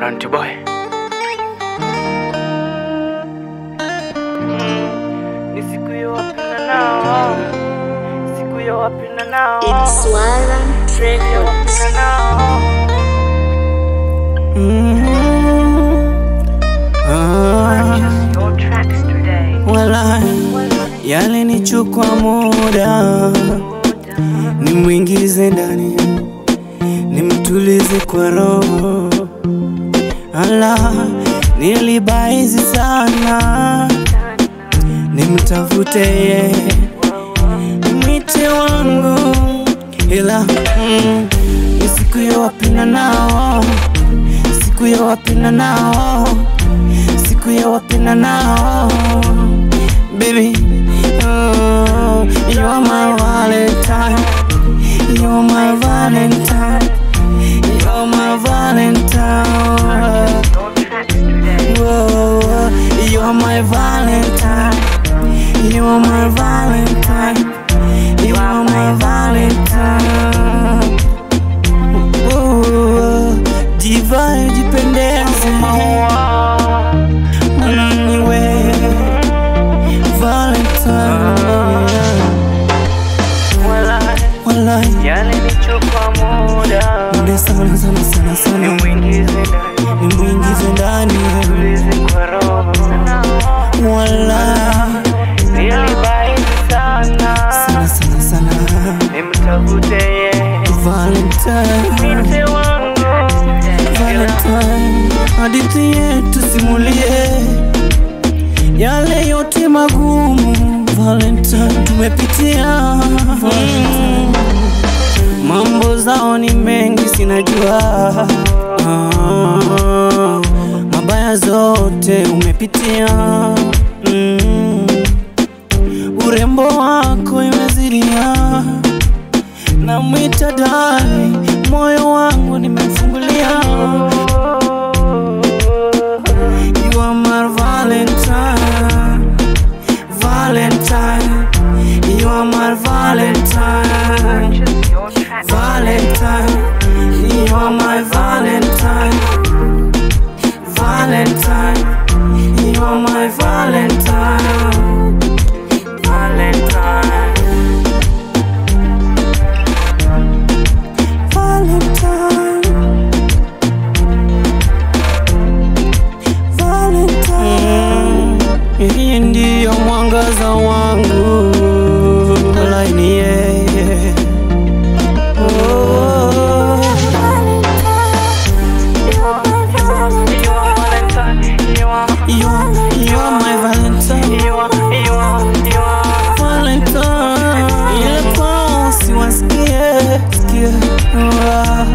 Ranty boy. Ni siku ya wapenda nao, siku ya wapenda nao, It's Swala Records. wapenda nao. Purchase your tracks today. Wala yalinichukua muda nimwingize ndani nimtulize kwa roho, ala nilibaizi sana nimtafute ye mwite wangu, ila mm, ni siku ya wapenda nao, siku ya wapenda nao, siku ya wapenda nao Baby, oh, you are my Valentine. You are my Valentine. You are my Valentine. Your tracks today. Whoa, you are my Valentine. You are my Valentine. You are my Valentine. Whoa, diva jipendeze Niwe Valentine. Walai, Yalinichukua muda muda sana sana sana sana nimwingize ndani, nimwingize ndani tulize kwa roho. wala Nilibaini sana, sana sana sana nimtafute yeye, Valentine mte wangu. Valentine hadithi yetu simulie yale yote magumu Valentine tumepitia Mm. mambo zao ni mengi sinajua ah, mabaya zote umepitia mm. urembo wako imezidia na mwita dali moyo wangu nimemfungulia You are my Valentine, Valentine. You are my Valentine, Purchase your tracks Valentine. You are my Valentine, Valentine. You are my Valentine, Valentine. Valentine. Valentine. Yeye ndiyo mwangaza wangu, wala ni yeye. Oh. You are, you are my Valentine, Valentine. Ile kwa usiwasikie, sikie. Ah.